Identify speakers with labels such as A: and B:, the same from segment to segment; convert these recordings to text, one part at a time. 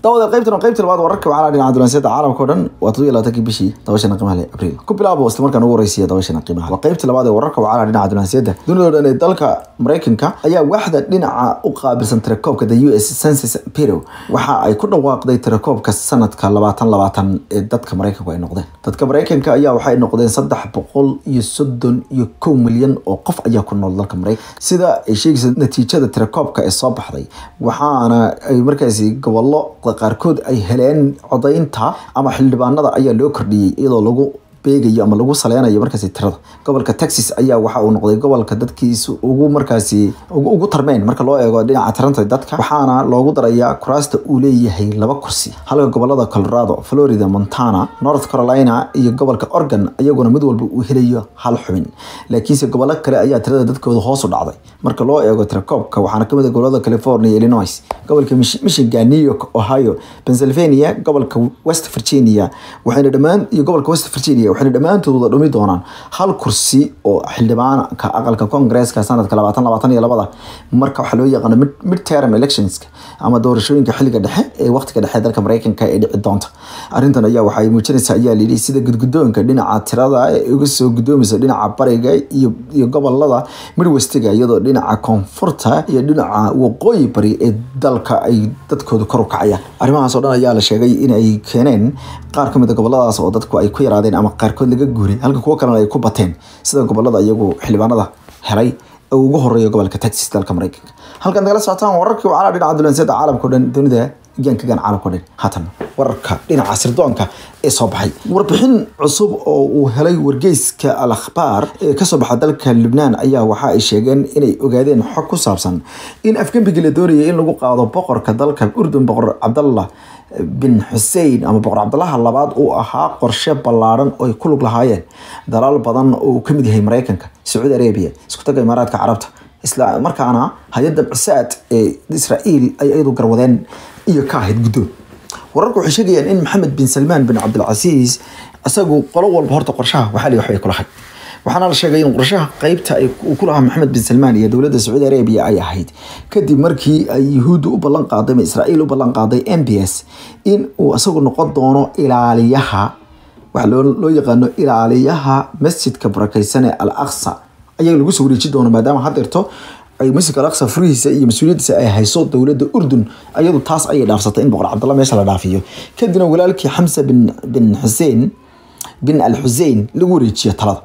A: dawada qaybtan waa qaybta labaad wararka waxaa la dhinaca dulanseeda caalamka oo dhan waa todobiyo labaatankii bishii dabashana qiimaha leh abriil ku bilaabo isla markaan ugu horeysiya dabashana qiimaha waa qaybta labaad ee wararka waxaa la dhinaca dulanseeda dunida oo dhan ee dalka maraykanka ayaa waaxda dhinaca u qaabilsan tirakoobka the u s census bureau waxa ay ku dhawaaqday tirakoobka sanadka labaatan labaatan ee dadka maraykanku ay noqdeen dadka maraykanka ayaa waxay noqdeen saddex boqol iyo soddon iyo kow milyan oo qof ayaa ku nool dalka maraykanka sida ay sheegaysa natiijada tirakoobka ee soo baxday waxaana ay markaasi gobollo qaarkood ay heleen codaynta ama xildhibaanada ayaa loo kordhiyey iyadoo lagu beegayo ama lagu saleynayo markaasi tirada gobolka texas ayaa waxa uu noqday gobolka dadkiisu ugu markaasi ugu tarmeyn marka loo eego dhinaca tiranta dadka waxaana loogu darayaa kuraasta uu leeyahay laba kursi halka gobolada colorado florida montana north carolina iyo gobolka oregon iyaguna mid walba uu helayo hal xubin laakiinse gobollo kale ayaa tirada dadkooda hoos u dhacday marka loo eego tirakoobka waxaana kamid ah gobolada california illinois gobolka michigan new york ohio pennsylvania gobolka west virginia waxayna dhammaan iyo gobolka west virginia waxayna dhammaantood wada dhumi doonaan hal kursi oo xildhibaanka aqalka kongresska sanadka labaatan labaatan iyo labada marka waxaa loo yaqaano mid term electionska ama doorashooyinka xilliga dhexe ee waqtiga dhexe dalka maraykanka ee dhici doonta arrintan ayaa waxay muujinaysaa ayaa layidhi sida gudgudoonka dhinaca tirada ee uga soo gudoomaysa dhinaca bariga iyo iyo gobolada midwestiga iyadoo dhinaca koonfurta iyo dhinaca waqooyi bari ee dalka ay dadkooda kor u kacayaan arrimahaas oo dhan ayaa la sheegay in ay keeneen qaar kamid a goboladaas oo dadku ay ku yaraadeen ama qaarkood laga guuray halka kuwo kalena ay ku bateen sida gobolada iyagu xildhibaanada helay oo ugu horeeya gobolka texas dalka maraykanka halkan nagala socotaan wararkii wacala dhinaca dulanseeda caalamka o dhan dunida gaankagan caalamka o dhan haatan wararka dhinaca sirdoonka ee soo baxay warbixin cusub oo uu helay wargeyska al akhbaar ee kasoo baxa dalka lubnaan ayaa waxa ay sheegeen inay ogaadeen xog ku saabsan in afgembigii la doonayay in lagu qaado boqorka dalka urdun boqor cabdallah bin xusein ama boqor cabdalaha labaad uu ahaa qorshe ballaadhan oo ay ku lug lahaayeen dalaal badan oo uu kamid yahay maraykanka sacuudi arabia isku taga imaaraadka carabta isla markaana hay-adda cusaad ee israa'iil ay iyadu garwadeen iyo ka ahayd guddoon wararku waxay sheegayaan in maxamed bin salmaan bin cabdilcasiis isagu qolo walba horta qorshaha waxaa li waxbay kulahay waxaana la sheegay in qorshaha qeybta uu ku lahaa maxamed bin salmaan iyo dowladda sacuudi arabia ay ahayd kadib markii ay yuhuudda u ballan qaaday ama israa'iil u ballan qaaday m b s in uu isagu noqon doono ilaaliyaha waxa loo yaqaano ilaaliyaha masjidka barakeysan ee al aqsa ayaa lagu soo wareeji doono maadaama hadeerto ay masjidka al aqsa furihiisa iyo mas-uuliyadiisa ay hayso dowladda urdun ayadu taas ayay dhaafsatay in boqor cabdalla meesha la dhaafiyo kadibna walaalkii xamsa bin bin xuseen bin al xusein lagu wareejiyo talada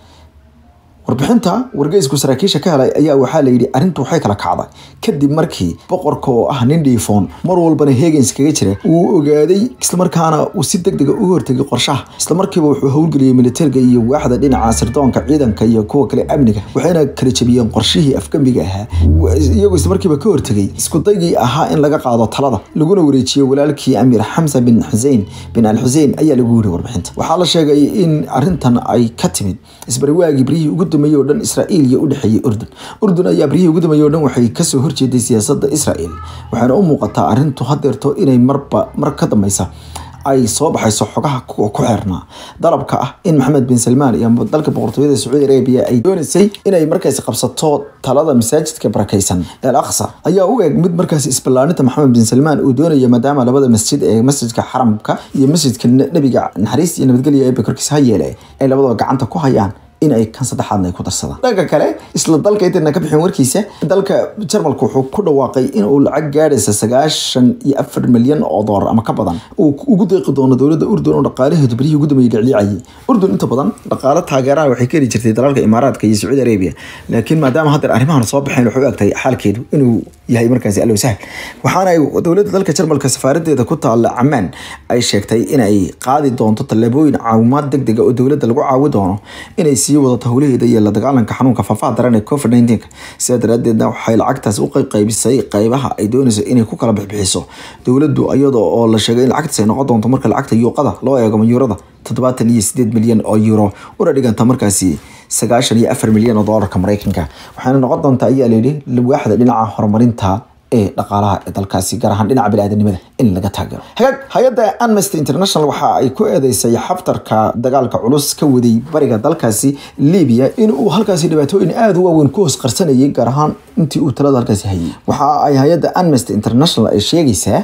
A: warbixinta wargeysku saraakiisha ka helay ayaa waxaa layidhi arrintu waxay kala kacday kadib markii boqorka oo ah nin dhiifoon mar walbana hegens kaga jira uu ogaaday islamarkaana uu si deg dega u hortegay qorshaha islamarkiiba wuxuu howlgeliyey militariga iyo waaxda dhinaca sirdoonka ciidanka iyo kuwa kale amniga waxayna kala jabiyeen qorshihii afgembiga ahaa iyagoo islamarkiiba ka hortegay iskudaygii ahaa in laga qaado talada laguna wareejiyo walaalkii amiir xamsa bin xusein bin al xusein ayaa lagu yiri warbixinta waxaa la sheegay in arrintan ay ka timid isbariwaagii barihii ugu dambeeyey oo dhan israa'iil iyo u dhexeeyey urdun urdun ayaa barihii ugu dambeeyey oo dhan waxay kasoo horjeeday siyaasadda israa'iil waxaana u muuqataa arrintu hadeerto inay marba mar ka dambeysa ay soo baxayso xogaha ku xeernaa dalabka ah in maxamed bin salmaan iyo dalka boqortooyada sacuudi arabia ay doonaysay inay markaasi qabsato talada masaajidka barakeysan ee al aqsa ayaa u eg mid markaasi isballaaninta maxamed bin salmaan uu doonayo maadaama labada masjid ee masjidka xaramka iyo masjidka nebiga naxariis iyo nabadgelya eebe korkiisa ha yeele ay labadaba gacanta ku hayaan in ay kan saddexaadna ay ku darsadaan dhanka kale isla dalka intayna ka bixin warkiisa dalka jarmalka wuxuu ku dhawaaqay in uu lacag gaadhaysa sagaashan iyo afar milyan oo doolar ama ka badan uu ugu deeqi doono dowladda urdun oo dhaqaalaheedu berihii ugu dambeeyey dhicliicayay urdun inta badan dhaqaale taageeraha waxay ka heli jirtay dalalka imaaraadka iyo sacuudi arabia laakiin maadaama haddeer arrimahan soo baxeen waxay u egtahay xaalkeedu inuu yahay markaasi allow sahal waxaana ay dowladda dalka jarmalka safaaradeeda ku taalla camaan ay sheegtay inay qaadi doonto tallaabooyin caawimaad deg dega oo dowladda lagu caawi doono inay sii wadato howlaheeda iyo la dagaalanka xanuunka faafaha daran ee covid nineteen sidaa daraadeedna waxay lacagtaas u qaybisay qeybaha ay doonayso inay ku kala bixbixiso dowladdu iyadoo oo la sheegay in lacagtaas ay noqon doonto marka lacagta yuuqada loo eego mayuurada toddobaatan iyo sideed milyan oo euro una dhiganta markaasi sagaashan iyo afar milyan oo doolarka maraykanka waxaana noqon doontaa ayaa layidhi waaxda dhinaca horumarinta ee dhaqaalaha ee dalkaasi gaar ahaan dhinaca biniaadanimada in laga taageero hagaag hay-adda amnesty international waxa ay ku eedeysay xaftarka dagaalka culus ka waday bariga dalkaasi libiya in uu halkaasi dhibaatooyin aada u waaweyn ku hoos qarsanayay gaar ahaan intii uu talada halkaasi hayay waxa ay hay-adda amnesty international ay sheegaysaa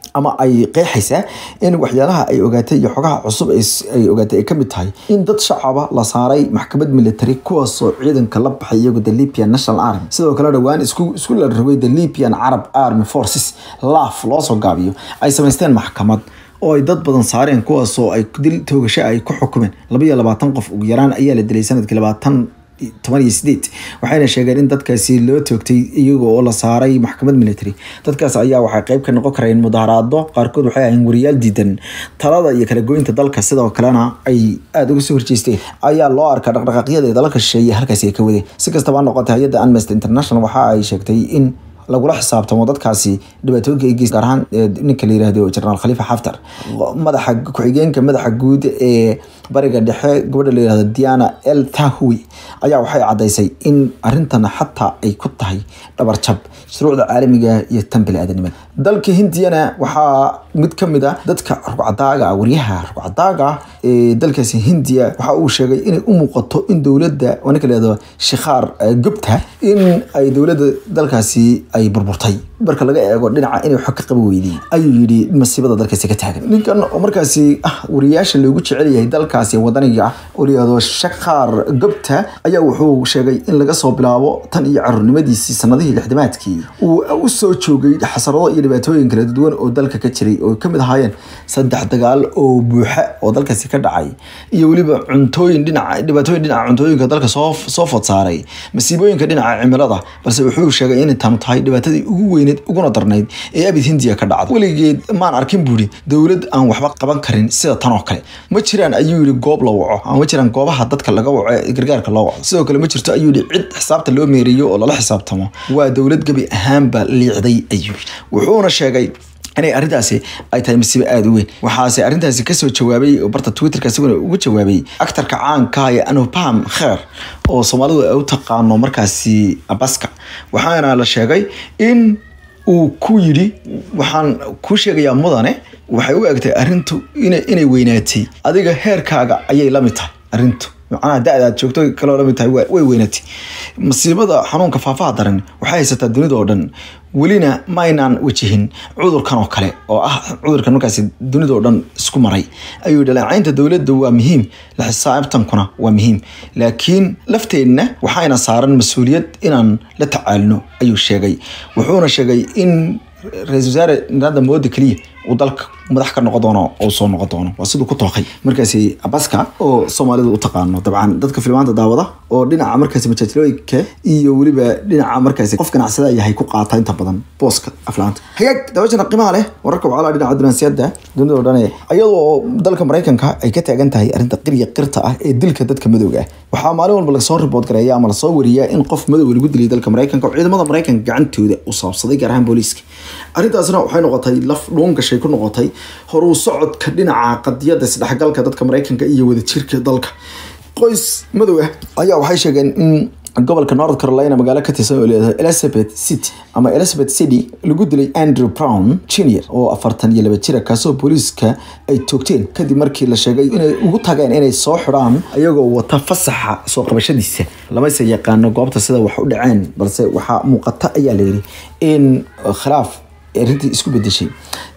A: ama ay qeexaysaa in waxyaalaha ay ogaatay iyo xogaha cusub ay ogaatay ay kamid tahay in dad shacaba la saaray maxkamad military kuwaasoo ciidanka la baxay iyagu the libyan national army sidoo kale dhowaan isku isku la rogay the libyan arab army forces laaf loosoo gaabiyo ay samaysteen maxkamad oo ay dad badan saareen kuwaasoo ay dil toogasho ay ku xukumeen laba iyo labaatan qof ugu yaraan ayaa la dilay sanadkii labaatan toban iyo sideed waxayna sheegeen in dadkaasi loo toogtay iyaga oo la saaray maxkamad military dadkaas ayaa waxay qeyb ka noqon kareen mudaharaado qaarkood waxay ahayn wariyaal diidan talada iyo kala goynta dalka sidoo kalena ay aada uga soo horjeesteen ayaa loo arkaa dhaqdhaqaaqyada ee dalalka shisheeye halkaasi ay ka wadeen si kastaba noqotay hay-adda amnesty international waxa ay sheegtay in lagula xisaabtamo dadkaasi dhibaatooyinka ay geys gaar ahaan ninka la yirahdo jenaraal khalifa xaftar madaxa ku-xigeenka madaxa guud ee bariga dhexe gabadha la yirahdo diana el tahui ayaa waxay caddaysay in arrintan xataa ay ku tahay dhabarjab shuruucda caalamiga iyo tan bili-aadanimada dalka hindiyana waxaa mid ka mid a dadka rugcadaaga waryaha rugcadaaga ee dalkaasi hindiya waxa uu sheegay inay u muuqato in dowladda ninka la yirahdo shikhaar gubta in ay dowladda dalkaasi ay burburtay marka laga eego dhinaca inay wax ka qaba weydeen ayuu yidhi masiibada dalkaasi ka taagan ninkan oo markaasi ah wariyaasha loogu jecel yahay dalkaasi wadaniga ah oo layihahdo shakhaar gobta ayaa wuxuu sheegay in laga soo bilaabo tan iyo carruurnimadiisii sanadihii lixdamaadkii uu u soo joogay xasarado iyo dhibaatooyin kala duwan oo dalka ka jiray oo kamid ahaayeen saddex dagaal oo buuxa oo dalkaasi ka dhacay iyo weliba cuntooyin dhinaca dhibaatooyin dhinaca cuntooyinka dalka soo soo fod saaray masiibooyinka dhinaca cimilada balse wuxuu sheegay inay tanu tahay dhibaatadii ugu weyneed uguna darnayd ee abid hindiya ka dhacda weligeed maan arkin buuri dowlad aan waxba qaban karin sida tan oo kale ma jiraan ayuu yihi goob la waco ama ma jiraan goobaha dadka laga waco ee gargaarka loo waco sidoo kale ma jirto ayuu yihi cid xisaabta loo meeriyo oo lala xisaabtamo waa dowlad gebi ahaanba liicday ayuu wuxuuna sheegay inay arrintaasi ay tahay masiibo aada u weyn waxaase arrintaasi kasoo jawaabay oo barta twitterka isaguna ugu jawaabay actarka caanka ee anupam kheer oo soomaalidu ay u taqaano markaasi abaska waxaana la sheegay in uu ku yidhi waxaan kuu sheegayaa mudane waxay u egtay arrintu inay weynaatay adiga heerkaaga ayay la mid tahay arrintu macnaha da-da aad joogto kaloo lamid tahay way weynaatay masiibada xanuunka faafaha daran waxay haysataa dunida oo dhan welina maynaan wajihin cudurkan oo kale oo ah cudurkan markaasi dunida oo dhan isku maray ayuu dhaleecaynta dowladda waa muhiim la xisaabtankuna waa muhiim laakiin lafteenna waxayna saaran mas-uuliyad inaan la tacaalino ayuu sheegay wuxuuna sheegay in ra-isul wasaare narada moodi keliya uu dalka madax ka noqon doono oo soo noqon doono waa siduu ku tooqay markaasi abaska oo soomaalidu u taqaano dabcan dadka filmaanta daawada oo dhinaca markaasi majaajilooyinka iyo weliba dhinaca markaasi qof ganacsada yahay ku qaata inta badan booska aflaanta hagaag daawashana qiimaha leh wararka wacala dhinaca dunansiyada dunida oo dhan iyadoo dalka maraykanka ay ka taagan tahay arrinta qirya qirta ah ee dilka dadka madowga ah waxaa maalin walba lasoo ribood gareeya ama lasoo wariyaa in qof madow lagu dilay dalka maraykanka oo ciidamada maraykanka gacantooda u saabsaday gaar ahaan booliiska arrintaasna waxay noqotay laf dhuun gashay ku noqotay horuu socodka dhinaca qadiyada isdhexgalka dadka maraykanka iyo wadajirka dalka qoys madow ah ayaa waxay sheegeen in gobolka north carolina magaalo ka tirsan oo leedahay elizabeth city ama elizabeth city lagu dilay andrew brown junior oo afartan iyo laba jira kaasoo booliiska ay toogteen kadib markii la sheegay inay ugu tageen inay soo xidhaan ayagoo wata fasaxa soo qabashadiisa lamase yaqaano goobta sida wax u dhaceen balse waxaa muuqata ayaa layidhi in khilaaf arrintii isku bedeshay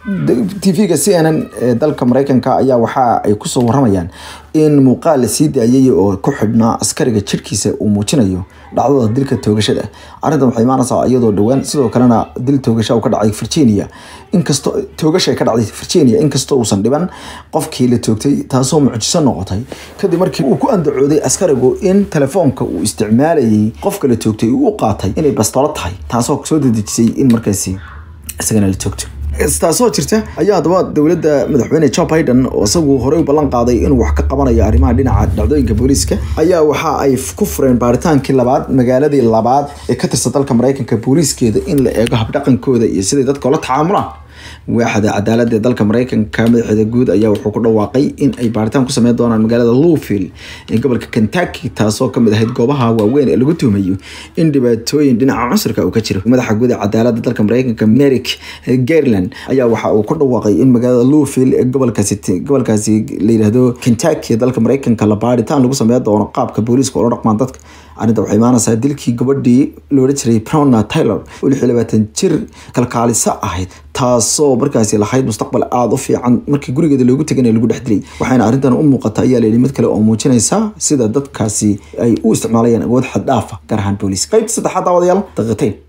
A: tv-ga c n n ee dalka maraykanka ayaa waxa ay kusoo waramayaan in muuqaal la sii daayay oo ku xidhnaa askariga jirkiisa uu muujinayo dhacdada dilka toogashada arrintan waxay imaanaysaa iyadoo dhowaan sidoo kalena dil toogasha uu ka dhacay virginia inkastoo toogasha ka dhacday virginia inkastoo uusan dhiban qofkii la toogtay taasoo mucjiso noqotay kadib markii uu ku andacooday askarigu in telefoonka uu isticmaalayay qofka la toogtay uu u qaatay inay bastoolo tahay taasoo soo dedejisay in markaasi isagana la toogto taasoo jirta ayaa haddaba dowladda madaxweyne joe biden oo isagu horey u ballan qaaday inuu wax ka qabanayo arrimaha dhinaca dhacdooyinka booliiska ayaa waxa ay ku fureen baaritaankii labaad magaaladii labaad ee ka tirsan dalka maraykanka booliiskeeda in la eego habdhaqankooda iyo siday dadka ula tacaamulaan waaxda cadaalada ee dalka maraykanka madaxeeda guud ayaa wuxuu ku dhawaaqay in ay baaritaan ku sameyn doonaan magaalada louvill ee gobolka kentucky taasoo kamid ahayd goobaha waaweyn ee lagu tuhumayo in dhibaatooyin dhinaca cunsurka uu ka jiro madaxa guud ee cadaalada dalka maraykanka merrick garland ayaa waxa uu ku dhawaaqay in magaalada louvill ee gobolkaasi gobolkaasi la yidhaahdo kentucky ee dalka maraykanka la baaritaan lagu sameyn doono qaabka booliiska ula dhaqmaan dadka arrinta waxay imaanaysaa dilkii gabadhii loola jiray browna taylor oo lix iyo labaatan jir kalkaaliso ahayd taasoo markaasi lahayd mustaqbal aada u fiican markii gurigeeda loogu teganaya lagu dhex dilay waxayna arrintan u muuqata ayaa layidhi mid kale oo muujinaysa sida dadkaasi ay u isticmaalayaan awood xad dhaafa gaar ahaan booliis qaybta saddexaad daawadayaal daqiiqayn